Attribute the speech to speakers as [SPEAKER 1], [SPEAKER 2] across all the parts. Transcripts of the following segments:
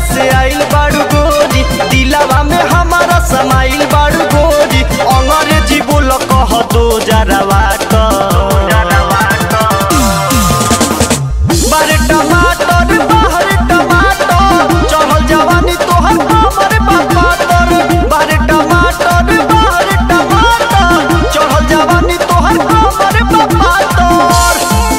[SPEAKER 1] से आइल बाड़ू गोरी दिलावा में हमारा समाइल बाड़ू गोरी अंग्रेजी बोल कह दो जरवा बारे टमाटर बाहर टमाटर चढ़ल जवानी तोहर हमर बाबा तर बारे टमाटर बाहर टमाटर चढ़ल जवानी तोहर हमर बाबा तर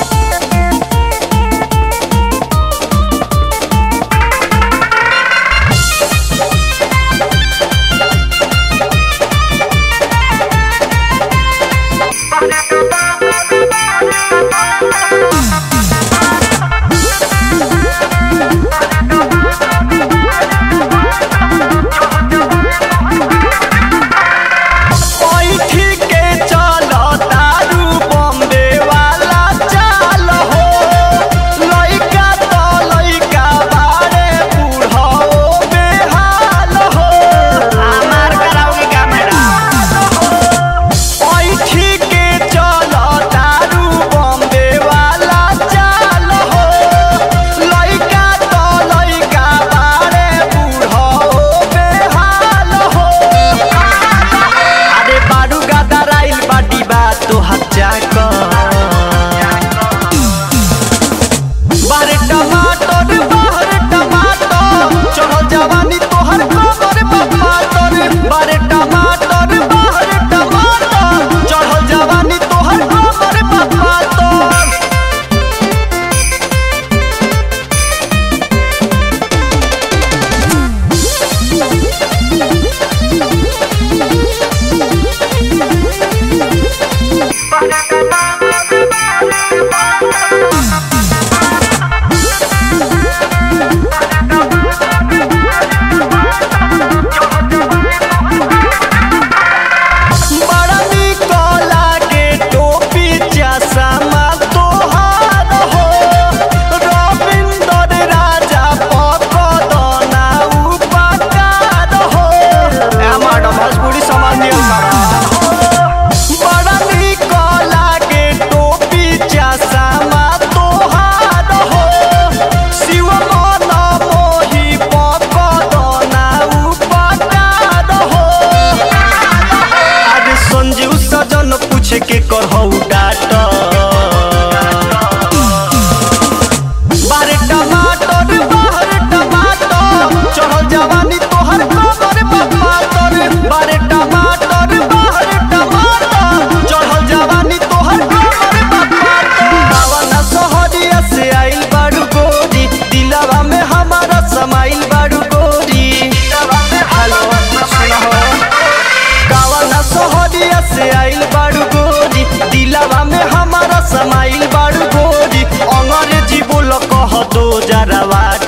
[SPEAKER 1] पैठी के चल तारू बम्बे वाला चाल हो लइका त लइका बारे बूढ़ो बेहाल हो हमार कराओगे का मैडम पैठी के चल तारू बम्बे वाला चाल हो लइका त लइका बारे बूढ़ो बेहाल हो अरे बारू गादार आइल बाटी बा तो हच्चा बारे टमाटर बाहर टमाटर चढ़ल जवानी तोहर खबर बाबा तर बारे टमाटर बाहर टमाटर चढ़ल जवानी तोहर खबर बाबा तर बड़ा निक लागे टोपी चश्मा तोहार हो रविंदर राजा पकड़ना उपकार हो मैडम भोजपुरी समझ बड़ा निक लागे टोपी चश्मा तोहार हो शिव मन मोही पकड़ना उपकार हो आज संजीव सजन पूछे के करहु डाटर बारे टमाटर बाहर टमाटर चढ़ल जवानी तोहर खबर बाबा तर बारे टमाटर बाहर टमाटर चढ़ल जवानी तोहर खबर बाबा तर बावना सहरिया से आइल बाड़ू गोरी दिलवा में हमारा समाइल बाड़ू गोरी हेलो सुना हो कावना सहरिया से आइल बाड़ू गोरी दिलावा में हमारा समाइल बाड़ू गोरी अंग्रेजी बोल कह दो जरवा